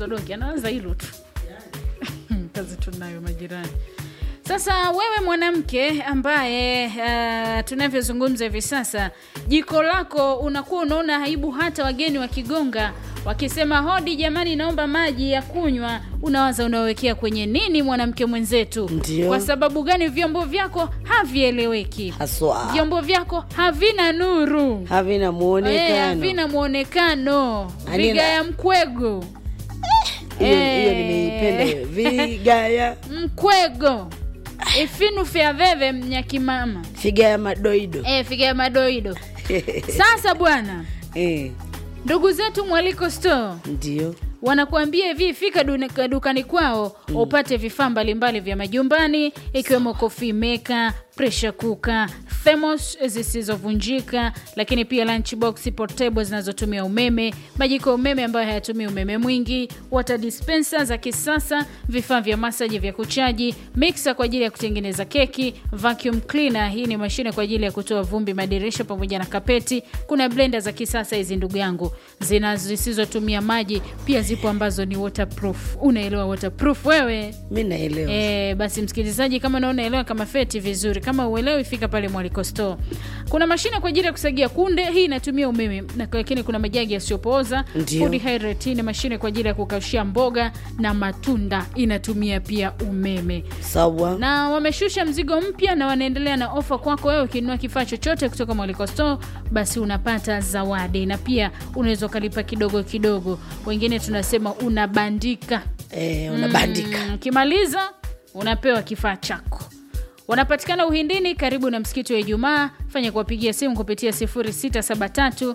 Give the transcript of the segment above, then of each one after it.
sodoki anawaza hilo tu kazi tunayo majirani sasa wewe mwanamke ambaye uh, tunavyozungumza hivi sasa jiko lako unakuwa unaona aibu hata wageni wakigonga wakisema hodi jamani naomba maji ya kunywa unawaza unawekea kwenye nini mwanamke mwenzetu Ndio. kwa sababu gani vyombo vyako havieleweki haswa vyombo vyako havina nuru havina Eh, muonekano havina mwonekano Anina- vigaya mkwego hiyo Eh. hiyo nimeipenda hiyo. vigaya mkwego ifinu fya veve mnyakimama figa ya madoido e, figaya madoido sasa bwana eh, ndugu zetu mwaliko store ndio wanakuambia hivi fika dune- dukani kwao mm. upate vifaa mbalimbali vya majumbani ikiwemo coffee maker pressure cooker thermos zisizovunjika lakini pia lunchbox portable zinazotumia umeme majiko ya umeme ambayo hayatumii umeme mwingi water dispenser za kisasa vifaa vya masaji vya kuchaji mixer kwa ajili ya kutengeneza keki vacuum cleaner hii ni mashine kwa ajili ya kutoa vumbi madirisha pamoja na kapeti kuna blender za kisasa hizi ndugu yangu zina zisizotumia maji pia zipo ambazo ni waterproof unaelewa waterproof wewe mi naelewa E, basi msikilizaji kama unaelewa kama feti vizuri kama uelewi fika pale mwaliko store kuna mashine kwa ajili ya kusagia kunde hii inatumia umeme na- lakini kuna majagi yasiyopooza Ndio. Food hydrate hii ni mashine kwa ajili ya kukaushia mboga na matunda inatumia pia umeme sawa na wameshusha mzigo mpya na wanaendelea na ofa kwako wewe ukinunua kifaa chochote kutoka mwaliko store basi unapata zawadi na pia unaweza ukalipa kidogo kidogo wengine tunasema unabandika eh, unabandika Mm, ukimaliza unapewa kifaa chako wanapatikana uhindini karibu na msikiti wa ijumaa fanya kuwapigia simu kupitia 673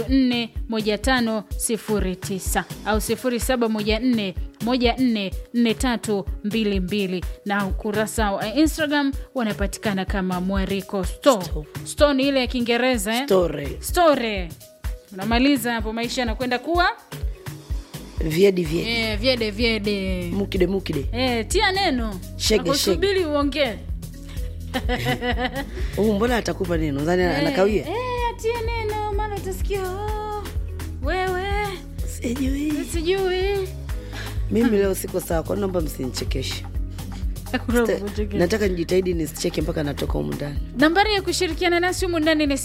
341509 au 0714 144322 na ukurasa wa instagram wanapatikana kama mwariko store Store. store ni ile ya kiingereza eh? tore store unamaliza hapo maisha yanakwenda kuwa vyedi vyedi eh, vyede vyede mukide mukide Eh, tia neno Shege, nakusubiri uongee huu mbona atakupa neno zani anakawia Eh, eh, atie neno maana utasikia oh, wewe sijui sijui mimi leo siko sawa kwa naomba msinichekeshe nataka nijitahidi nisicheke mpaka natoka humu ndani nambari ya kushirikiana nasi humu ndani ni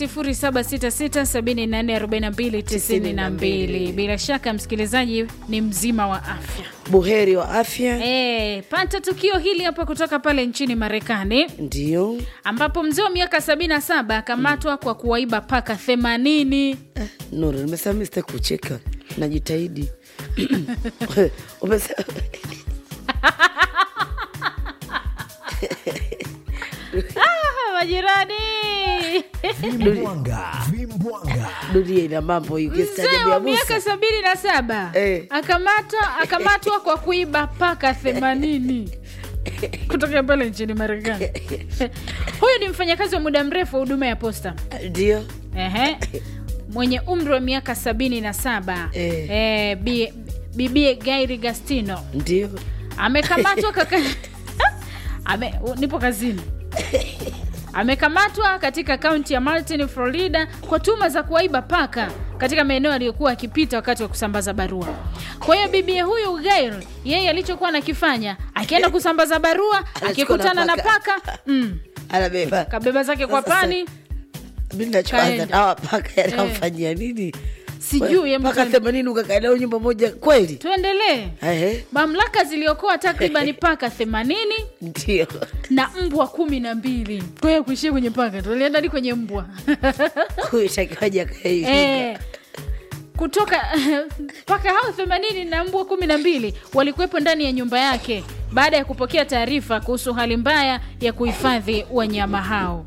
766744292 bila shaka msikilizaji ni mzima wa afya buheri wa afya e, pata tukio hili hapa kutoka pale nchini marekani ndio ambapo mzee wa miaka 77 akamatwa kwa kuwaiba paka 80 Eh, nuru nimesema mi sitaki kucheka najitahidi umesema Ah, majirani Vimbwanga, vimbwanga. dunia ina mambo hii mzee ukistaajabu wa ya miaka Musa. sabini na saba Eh. akamatwa akamatwa kwa kuiba paka themanini kutokea pale nchini marekani huyu ni mfanyakazi wa muda mrefu wa huduma ya posta ndio Ehe. mwenye umri wa miaka sabini na saba Eh. eh, bi- bibie gairi gastino ndio amekamatwa kaka Ame, u- nipo kazini amekamatwa katika kaunti ya Martin, Florida kwa tuhuma za kuwaiba paka katika maeneo aliyokuwa akipita wakati wa kusambaza barua. Kwa hiyo bibie huyu Gail, yeye alichokuwa anakifanya akienda kusambaza barua, akikutana na paka. paka mm, anabeba kabeba zake kwa Sasa- pani, mi nachoanza Kaenda. nawa paka yanamfanyia nini sijui hebu mpaka tuende- themanini ukakaa nao nyumba moja kweli tuendelee. Ehe, Mamlaka ziliokoa takriban paka 80 ndio na mbwa kumi na mbili. Kwa hiyo kuishia kwenye paka, tulienda hadi kwenye mbwa kuitakiwaja kahivi Eh, kutoka mpaka hao themanini na mbwa kumi na mbili walikuwepo ndani ya nyumba yake baada ya kupokea taarifa kuhusu hali mbaya ya kuhifadhi wanyama hao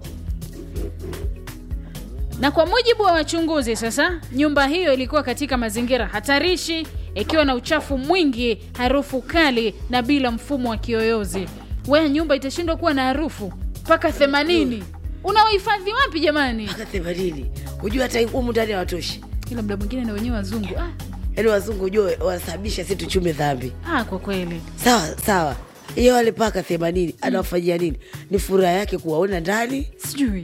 na kwa mujibu wa wachunguzi sasa nyumba hiyo ilikuwa katika mazingira hatarishi ikiwa na uchafu mwingi harufu kali na bila mfumo wa kiyoyozi wea nyumba itashindwa kuwa na harufu mpaka themanini unawahifadhi wapi jamani mpaka themanini hujua hata humu ndani hawatoshi ila mda mwingine na wenyewe wazungu ah, yaani wazungu hujua wasababisha si tuchume dhambi ah, kwa kweli sawa sawa hiyo wale paka themanini anawafanyia nini ni furaha yake kuwaona ndani sijui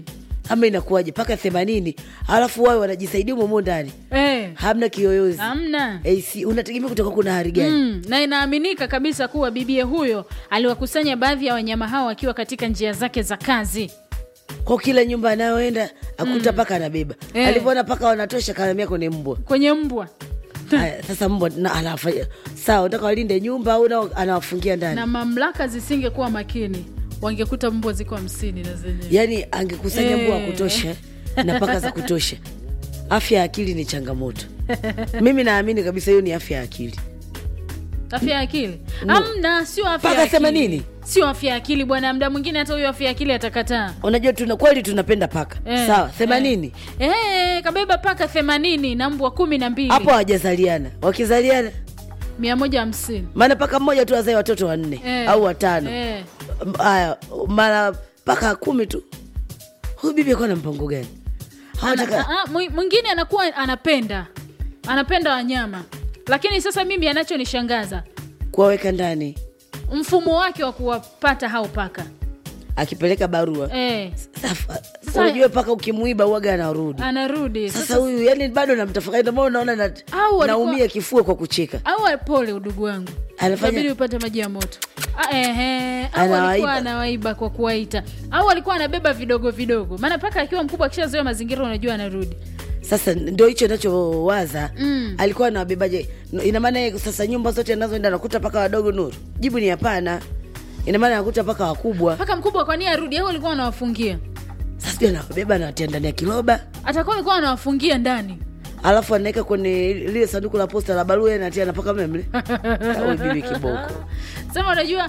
ama inakuwaje mpaka themanini alafu wawe wanajisaidia umomo ndani eh, hamna kiyoyozi hamna AC unategemea kutoka kuna hali gani Mm, na inaaminika kabisa kuwa bibie huyo aliwakusanya baadhi ya wanyama hao akiwa katika njia zake za kazi. kwa kila nyumba anayoenda akuta paka anabeba Eh. alivyoona paka wanatosha kaamia kwenye mbwa kwenye mbwa Haya, sasa mbwa na anafanya sawa unataka walinde nyumba au nao anawafungia ndani na mamlaka zisingekuwa makini wangekuta mbwa ziko hamsini na zenyewe yaani angekusanya mbwa wa Eh. kutosha na paka za kutosha afya ya akili ni changamoto mimi naamini kabisa hiyo ni afya ya akili afya ya akili No. amna sio afya Mpaka ya akili. 80? sio afya ya akili bwana mda mwingine hata huyo afya ya akili atakataa unajua tuna kweli tunapenda paka Eh, sawa themanini eh. Eh, kabeba paka themanini na mbwa kumi na mbili hapo hawajazaliana wakizaliana mia moja hamsini maana paka mmoja tu azae watoto wanne Eh. au watano eh. M- haya mara paka kumi tu huyu bibi akuwa na mpango gani Ana- hawataka a- a- mwi- mwingine anakuwa anapenda anapenda wanyama lakini sasa mimi anachonishangaza kuwaweka ndani mfumo wake wa kuwapata hao paka akipeleka barua eh, Sasa- Sasa- unajua paka ukimwiba uwaga anarudi anarudi sasa huyu yani bado namtafakari ndio maana unaona na, Au walikuwa- naumia kifua kwa kucheka au pole udugu wangu Anafanya- inabidi upate maji ya moto Ah, ehe, au Anawaiba. alikuwa anawaiba kwa kuwaita au alikuwa anabeba vidogo vidogo maana paka akiwa mkubwa akishazoea mazingira unajua anarudi sasa ndio hicho nachowaza Mm. alikuwa anawabebaje No, ina maana yeye sasa nyumba zote anazoenda anakuta paka wadogo nuru jibu ni hapana ina maana anakuta paka wakubwa paka mkubwa kwa nini arudi au alikuwa anawafungia sasa sijui anawabeba anawatia ndani ya kiroba atakuwa alikuwa anawafungia ndani alafu anaweka kwenye lile sanduku la posta la barua natia napaka memle au bibi kiboko sema unajua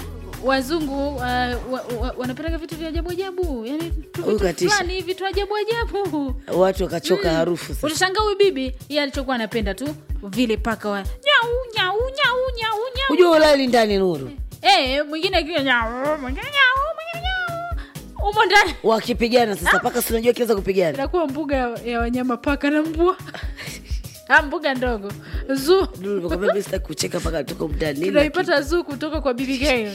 wazungu uh, wa, wa, wanapeleka vitu vya ajabu ajabu yani tu Huyu vitu katisha. fulani vitu ajabu ajabu watu wakachoka harufu sasa utashangaa huyu bibi yeye alichokuwa anapenda tu vile paka wa nyau nyau nyau nyau nyau hujua ulali ndani nuru eh mwingine akiwa nyau mwingine nyau mwingine nyau umo ndani wakipigana sasa paka sinajua kiweza kupigana inakuwa mbuga ya, ya wanyama paka na mbwa Ah, mbuga ndogo zoo Nuru, nimekwambia mimi sitaki kucheka paka tuko mtani tunaipata zoo kutoka kwa bibi Gail.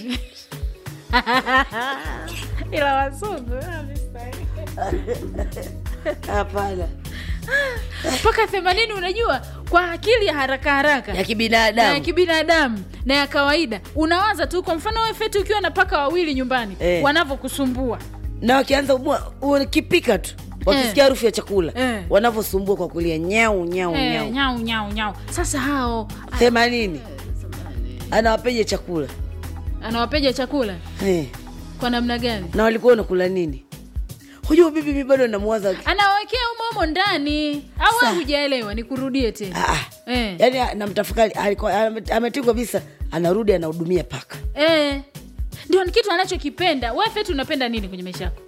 ila wazungu ah, mistari. hapana mpaka themanini unajua kwa akili ya haraka haraka ya na ya kibinadamu kibinadamu na ya kawaida unawaza tu kwa mfano wewe feti ukiwa na paka wawili nyumbani Eh. wanavyokusumbua na wakianza umwa- ukipika tu wakisikia harufu ya chakula Eh. wanavyosumbua kwa kulia nyau nyau eh, nyau nyau nyau nyau sasa hao themanini anawapeja chakula anawapeja chakula eh. kwa namna gani na walikuwa wanakula nini hujua bibi mi bado namwaza anawekea umomo ndani au Sa- wewe hujaelewa nikurudie tena ah, ah. eh. yaani namtafakari alikuwa- ame- ametii kabisa anarudi anahudumia paka eh. ndio ni kitu anachokipenda wewe feti unapenda nini kwenye maisha yako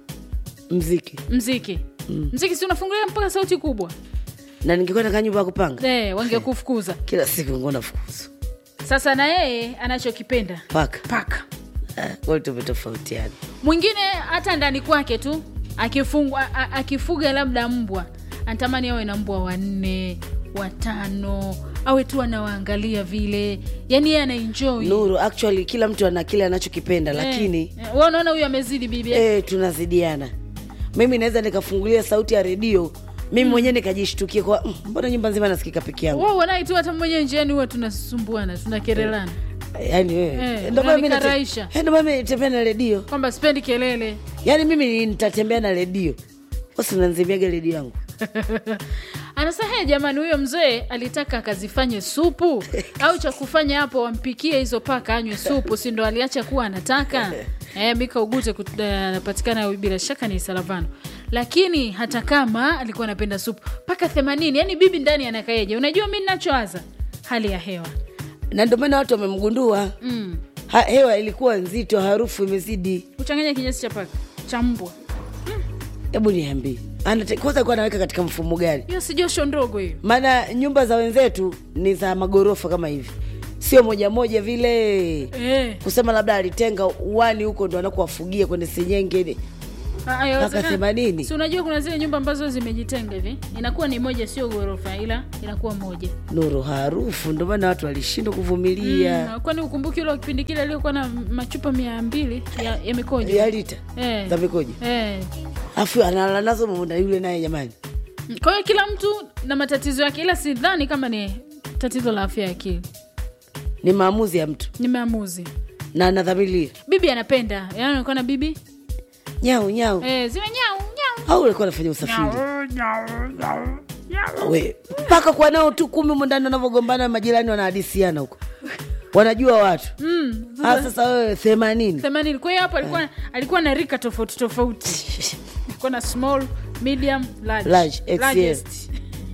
mziki mziki mm. mziki si unafungulia mpaka sauti kubwa na ningekuwa nakaa nyumba ya kupanga eh, wangekufukuza kila siku ngona fukuzu sasa na yeye anachokipenda paka paka Ah, wote tumetofautiana mwingine hata ndani kwake tu akifungwa a- a- akifuga labda mbwa anatamani awe na mbwa wanne watano awe tu anawaangalia vile yani yeye anaenjoy nuru actually kila mtu ana kile anachokipenda lakini eh, wewe unaona huyu amezidi bibi eh, tunazidiana mimi naweza nikafungulia sauti ya redio mimi mwenyewe nikajishtukia kwa "Mm, mbona nyumba nzima nasikika peke yangu wewe unaye tu hata mwenyewe njiani huwa tunasumbuana tunakerelana yaani Eh, wewe ndio maana mimi nate- unanikaraisha. eh, ndio maana mimi nitembea na redio kwamba sipendi kelele yaani mimi nitatembea na redio basi unanzimiaga redio yangu anasema he jamani huyo mzee alitaka akazifanye supu au cha kufanya hapo wampikie hizo paka anywe supu si ndo aliacha kuwa anataka e, mika ugute kut- eh, anapatikana bila shaka ni salavano lakini hata kama alikuwa anapenda supu paka themanini yani bibi ndani anakaeja unajua mi nachowaza hali ya hewa na ndio maana watu wamemgundua mm. ha, hewa ilikuwa nzito harufu imezidi uchanganya kinyesi cha paka cha mbwa hebu niambie Anate- kwanza alikuwa anaweka katika mfumo gani hiyo si josho ndogo hiyo maana nyumba za wenzetu ni za magorofa kama hivi sio moja moja vile e. kusema labda alitenga uwani huko ndo anakuwafugia kwenye senyenge Ah, haiwezekani. mpaka themanini si unajua kuna zile nyumba ambazo zimejitenga hivi inakuwa ni moja sio ghorofa ila inakuwa moja nuru harufu ndio maana watu walishindwa kuvumilia Mm, kwani ukumbuki ule wa kipindi kile aliyokuwa na machupa mia mbili ya, ya mikojo ya lita Eh. za mikojo Eh. afu analala nazo munda yule naye jamani kwa hiyo kila mtu na matatizo yake ila sidhani kama ni tatizo la afya ya akili ni maamuzi ya mtu ni maamuzi na anadhamiria bibi anapenda yaani anakuwa na bibi nyau nyau eh, zile nyau nyau au ulikuwa anafanya usafiri Nyau, nyau, nyau, nyau. we mpaka kwa nao tu kumi mundani wanavyogombana majirani wanahadisiana huko wanajua watu Mm, Ah, sasa wewe themanini themanini kwa hiyo hapo alikuwa alikuwa na rika tofauti tofauti alikuwa na small medium large, Large, XL. largest.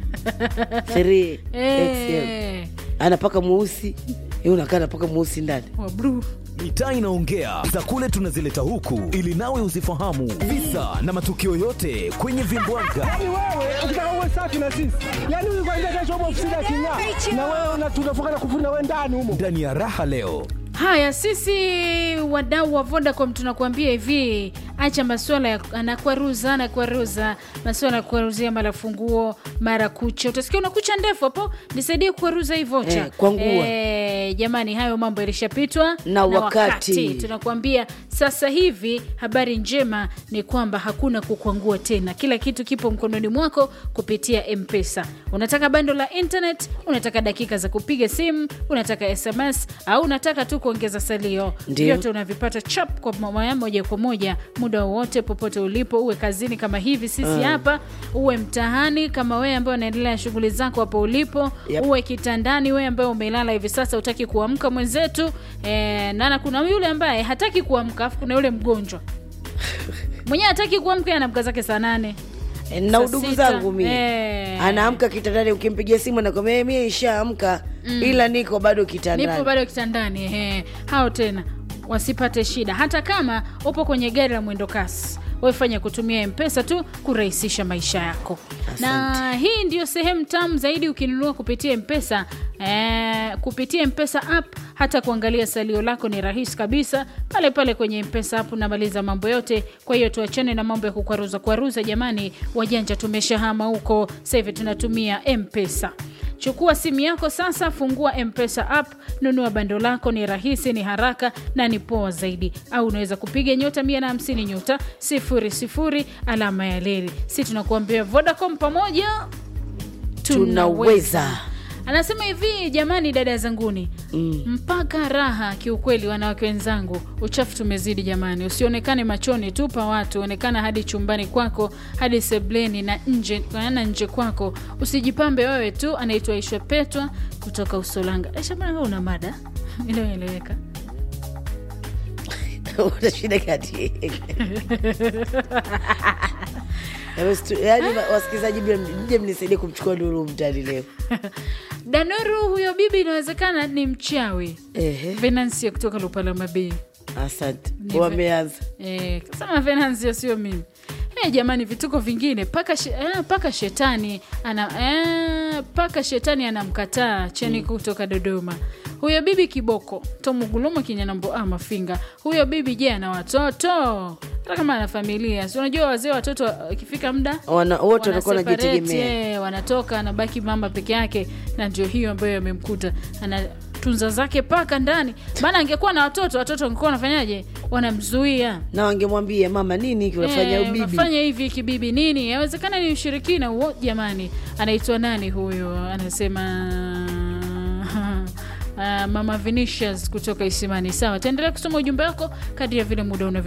Three, XL. Eh, anapaka mweusi yeye unakaa napaka mweusi ndani wa blue. mitaa inaongea za kule tunazileta huku ili nawe uzifahamu visa na matukio yote kwenye vimbwaga Yaani wewe ukitaka uwe safi na sisi, yaani huyu kwanza kesho upo ofisini aking'aa, na wewe una- tunafunga na kufuna wewe ndani humo. ndani ya raha leo haya sisi wadau wa vodacom tunakuambia hivi acha maswala ya anakwaruza anakwaruza maswala ya kuaruzia mara funguo mara kucha utasikia una kucha ndefu hapo nisaidie kuaruza hii vocha Eh, kwangua. Eh, jamani hayo mambo yalishapitwa Na wakati. tunakuambia sasa hivi habari njema ni kwamba hakuna kukwangua tena kila kitu kipo mkononi mwako kupitia mpesa unataka bando la internet unataka dakika za kupiga simu unataka sms au unataka tu kuongeza salio Ndio. vyote unavipata chap kwa moja moja kwa moja muda wowote popote ulipo uwe kazini kama hivi sisi hapa uwe mtaani kama wewe ambaye unaendelea na shughuli zako hapo ulipo Yep. uwe kitandani wewe ambaye umelala hivi sasa utaki kuamka mwenzetu e, nana kuna yule ambaye hataki kuamka afu kuna yule mgonjwa mwenyewe hataki kuamka anamka zake saa nane E, na Saa udugu sita. zangu mimi Eh. anaamka kitandani ukimpigia simu nakwambia mie ishaamka ila niko bado nipo kitandani bado kitandani ehe. hao tena wasipate shida hata kama upo kwenye gari la mwendo kasi wefanya kutumia mpesa tu kurahisisha maisha yako na hii ndio sehemu tamu zaidi ukinunua kupitia mpesa eh, kupitia mpesa app hata kuangalia salio lako ni rahisi kabisa pale pale kwenye mpesa app unamaliza mambo yote kwa hiyo tuachane na mambo ya kukwaruza kwaruza jamani wajanja tumeshahama huko sasa hivi tunatumia mpesa chukua simu yako sasa fungua mpesa app nunua bando lako ni rahisi ni haraka na ni poa zaidi au unaweza kupiga nyota 150 nyota 00 alama ya leli si tunakuambia vodacom pamoja tunaweza anasema hivi jamani dada zanguni mm. mpaka raha kiukweli wanawake wenzangu uchafu tumezidi jamani usionekane machoni tu pa watu onekana hadi chumbani kwako hadi sebleni na nje na nje kwako usijipambe wewe tu anaitwa ishwa petwa kutoka usolanga Aisha, mbona wewe una mada inayoeleweka una shida kati yaani wasikilizaji mje mnisaidie kumchukua nuru mtani leo danuru huyo bibi inawezekana ni mchawi Ehe, venansia kutoka lupalama bei asante Ni- wameanza Eh, kasema Venancio sio mimi. Eh, jamani vituko vingine paka, she, eh, paka shetani ana eh, paka shetani anamkataa cheni kutoka Dodoma. Huyo bibi kiboko tomugulumo kinyanambo ah, mafinga. Huyo bibi je, ana watoto? Hata kama ana familia. Si unajua wazee watoto wakifika muda Wana- wote wanakuwa wanaseparate, wanajitegemea eh, wanatoka anabaki mama peke yake na ndio hiyo ambayo amemkuta ana tunza zake paka ndani maana angekuwa na watoto watoto wangekuwa wanafanyaje wanamzuia na wangemwambia mama nini hiki unafanya Eh, ubibi unafanya hivi kibibi nini yawezekana ni ushirikina huo jamani anaitwa nani huyo anasema Uh, mama Vinicius kutoka Isimani. Sawa, taendelea kusoma ujumbe wako kadri ya vile muda unavyo